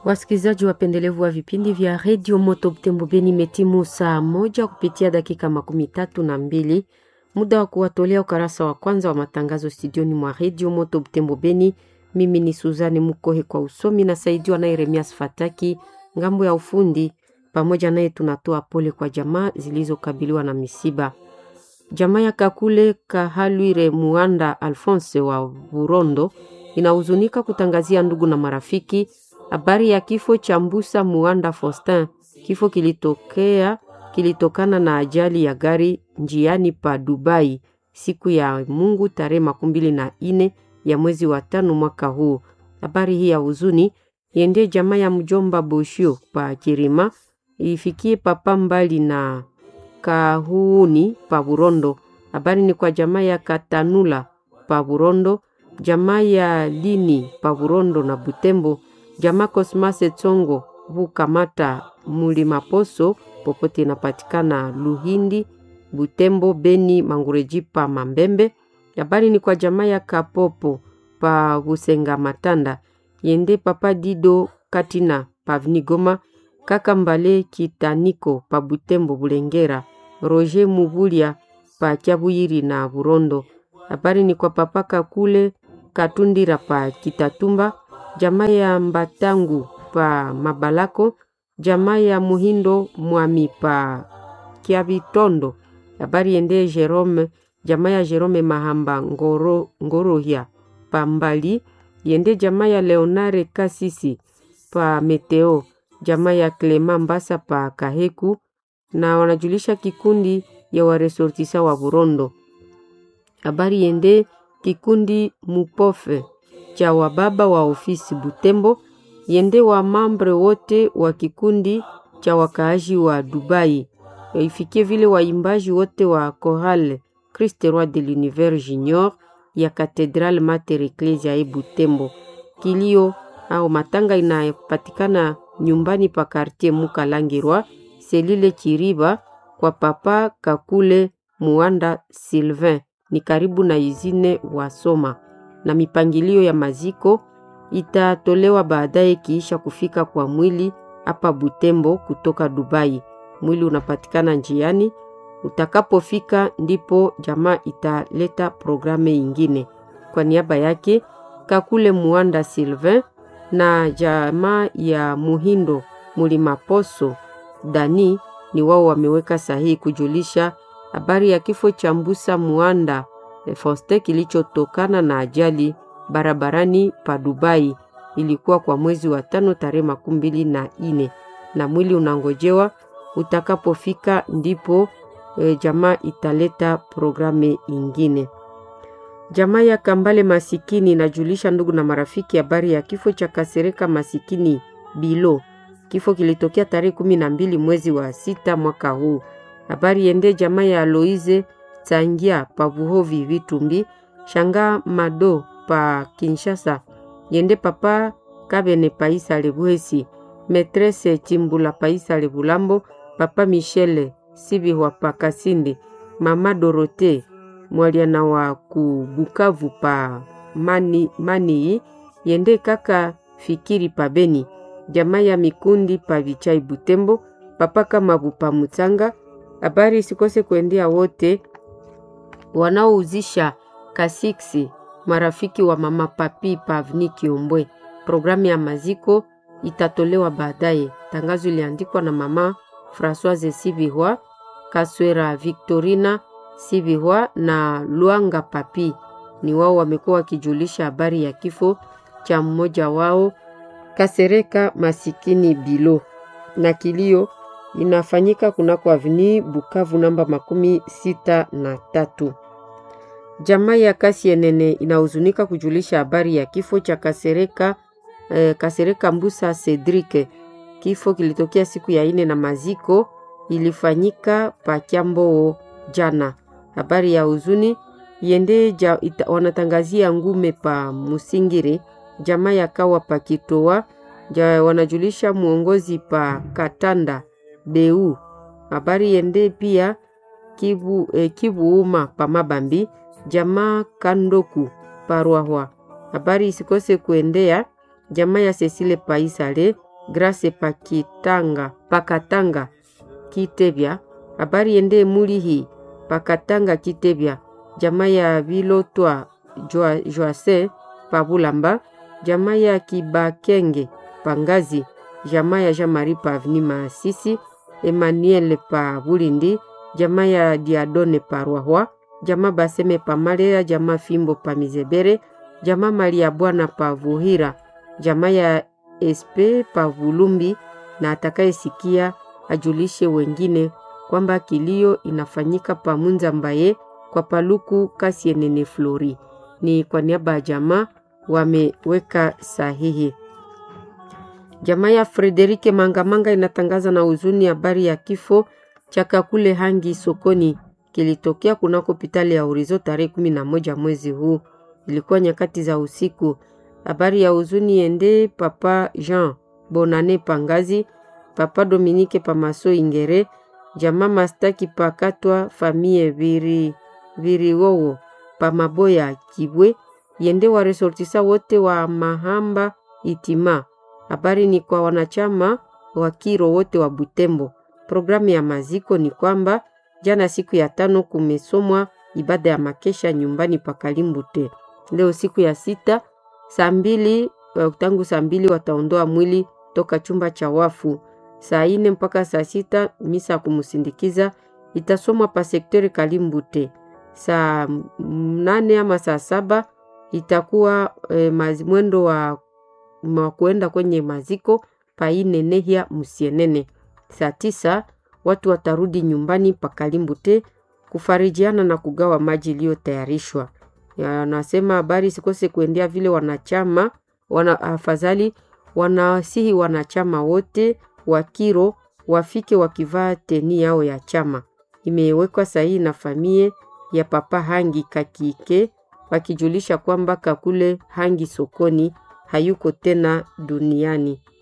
Wasikilizaji wapendelevu wa vipindi vya redio Moto Butembo Beni, imetimu saa moja kupitia dakika makumi tatu na mbili muda wa kuwatolea ukarasa wa kwanza wa matangazo studioni mwa redio Moto Butembo Beni. Mimi ni Suzani Mukohe kwa usomi na saidiwa naye Remias Fataki ngambo ya ufundi. Pamoja naye tunatoa pole kwa jamaa zilizokabiliwa na misiba. Jamaa ya Kakule Kahalwire Muanda Alphonse wa Burondo inahuzunika kutangazia ndugu na marafiki habari ya kifo cha Mbusa Muanda Faustin. Kifo kilitokea kilitokana na ajali ya gari njiani pa Dubai siku ya Mungu tarehe makumi mbili na ine ya mwezi wa tano mwaka huu. Habari hii ya huzuni iendee jamaa ya mjomba Boshio pa Kirima, ifikie papa mbali na Kahuuni pa Burondo. Habari ni kwa jamaa ya Katanula pa Burondo, jamaa ya Lini pa Burondo na Butembo, jamaa Kosmase Tsongo Bukamata Mulimaposo popote inapatikana Luhindi, Butembo, Beni, Mangureji pa Mambembe. Habari ni kwa jamaa ya Kapopo pa Busenga Matanda, yende papa Dido Katina pa Vnigoma, kaka Mbale Kitaniko pa Butembo Bulengera, Roger Mubulia pa Kyabuyiri na Burondo. Habari ni kwa papa Kakule Katundira pa Kitatumba, jamaa ya Mbatangu pa Mabalako, jamaa ya Muhindo Mwami pa Kiabitondo. Habari yende Jerome, jamaa ya Jerome Mahamba Ngoro, Ngorohia pa Mbali, yende jamaa ya Leonare Kasisi pa Meteo, jamaa ya Clema Mbasa pa Kaheku, na wanajulisha kikundi ya waresortisa wa Burondo. Habari yende kikundi Mupofe cha wababa wa ofisi Butembo, yende wa mambre wote wa kikundi cha wakaaji wa Dubai, ifikie vile waimbaji wote wa Chorale Christ Roi de l'Univers Junior ya Cathedral Mater Ecclesia e Butembo. Kilio au matanga inapatikana nyumbani pa quartier Mukalangirwa selile Chiriba kwa papa Kakule Muanda Sylvain, ni karibu na izine Wasoma, na mipangilio ya maziko itatolewa baadaye kiisha kufika kwa mwili hapa Butembo kutoka Dubai. Mwili unapatikana njiani, utakapofika ndipo jamaa italeta programu ingine. Kwa niaba yake Kakule Muanda Sylvain na jamaa ya Muhindo Mulimaposo Dani ni wao wameweka sahihi kujulisha habari ya kifo cha Mbusa Muanda Foste kilichotokana na ajali barabarani pa Dubai. Ilikuwa kwa mwezi wa tano tarehe makumi mbili na ine na mwili unangojewa utakapofika ndipo e, jamaa italeta programu ingine. Jamaa ya Kambale Masikini inajulisha ndugu na marafiki habari ya kifo cha Kasereka Masikini Bilo. Kifo kilitokea tarehe kumi na mbili mwezi wa sita mwaka huu. Habari yende jamaa ya Aloize Tsangia pa Buhovi Vitumbi, Shanga Mado pa Kinshasa, yende papa Kabene Paisa Lebuhesi, Metrese Chimbula Paisa Lebulambo, papa Michele Sibihwa pa Kasindi, mama Dorote mwaliana wa kubukavu pa mani, mani yende kaka Fikiri pa Beni, jamaa ya Mikundi pa Vichai Butembo, papa Kamabu pa Mutsanga. Habari isikose kuendea wote wanaouzisha kasiksi marafiki wa mama papi pavni Kiombwe. Programu ya maziko itatolewa baadaye. Tangazo iliandikwa na mama Francoise Sibihwa, Kaswera Victorina Sibihwa na Luanga Papi. Ni wao wamekuwa wakijulisha habari ya kifo cha mmoja wao Kasereka Masikini Bilo, na kilio inafanyika kunako avni Bukavu namba makumi sita na tatu. Jamaa ya Kasienene inahuzunika kujulisha habari ya kifo cha Kasereka, eh, Kasereka Mbusa Cedric. Kifo kilitokea siku ya ine na maziko ilifanyika Pakyamboo jana. Habari ya huzuni yende ja, ita, wanatangazia ngume pa Musingiri, jamaa ya Kawa pa Kitoa ja, wanajulisha mwongozi pa Katanda Beu. Habari yende pia Kibu, eh, Kibuuma pa Mabambi jamaa Kandoku Parwahwa. Habari isikose kuendea jamaa ya Cecile Paisale Grace Pakitanga Pakatanga Kitebya. Habari yende Mulihi Pakatanga Kitebya. Jamaa ya Vilotwa Joase Pabulamba. Jamaa ya Kibakenge Pangazi. Jamaa ya Jamari Pavni Masisi. Emmanuel pa Bulindi. Jamaa ya Diadone Parwahwa. Jamaa Baseme Pamalera. Jamaa Fimbo pa Mizebere. Jamaa Malia Bwana pa Vuhira. Jamaa ya Espe pa Vulumbi na atakayesikia ajulishe wengine kwamba kilio inafanyika pa Munza Mbaye kwa Paluku Kasienene Flori. Ni kwa niaba ya jamaa wameweka sahihi. Jamaa ya Frederike Mangamanga inatangaza na huzuni habari ya kifo cha Kakule Hangi sokoni kilitokea kunako hospitali ya Horizo tarehe kumi na moja mwezi huu, ilikuwa nyakati za usiku. Habari ya huzuni ende Papa Jean Bonane Pangazi, Papa Dominique Pamaso Ingere, jamaa Mastaki Pakatwa famie viri viriwowo Pamaboya Kibwe, yende wa resortisa wote wa Mahamba Itima. Habari ni kwa wanachama wa Kiro wote wa Butembo. Programu ya maziko ni kwamba jana siku ya tano kumesomwa ibada ya makesha nyumbani pa Kalimbute. Leo siku ya sita saa mbili tangu saa mbili wataondoa mwili toka chumba cha wafu. Saa ine mpaka saa sita misa kumsindikiza itasomwa pa sektori Kalimbute. Saa nane ama saa saba itakuwa e, mwendo wa, wa kuenda kwenye maziko painenehya musienene. Saa tisa watu watarudi nyumbani pa Kalimbute kufarijiana na kugawa maji iliyotayarishwa. Anasema habari sikose kuendea vile wanachama wana, afadhali wanawasihi wanachama wote wa Kiro wafike wakivaa teni yao ya chama. Imewekwa sahihi na famie ya Papa Hangi Kakike wakijulisha kwamba Kakule Hangi sokoni hayuko tena duniani.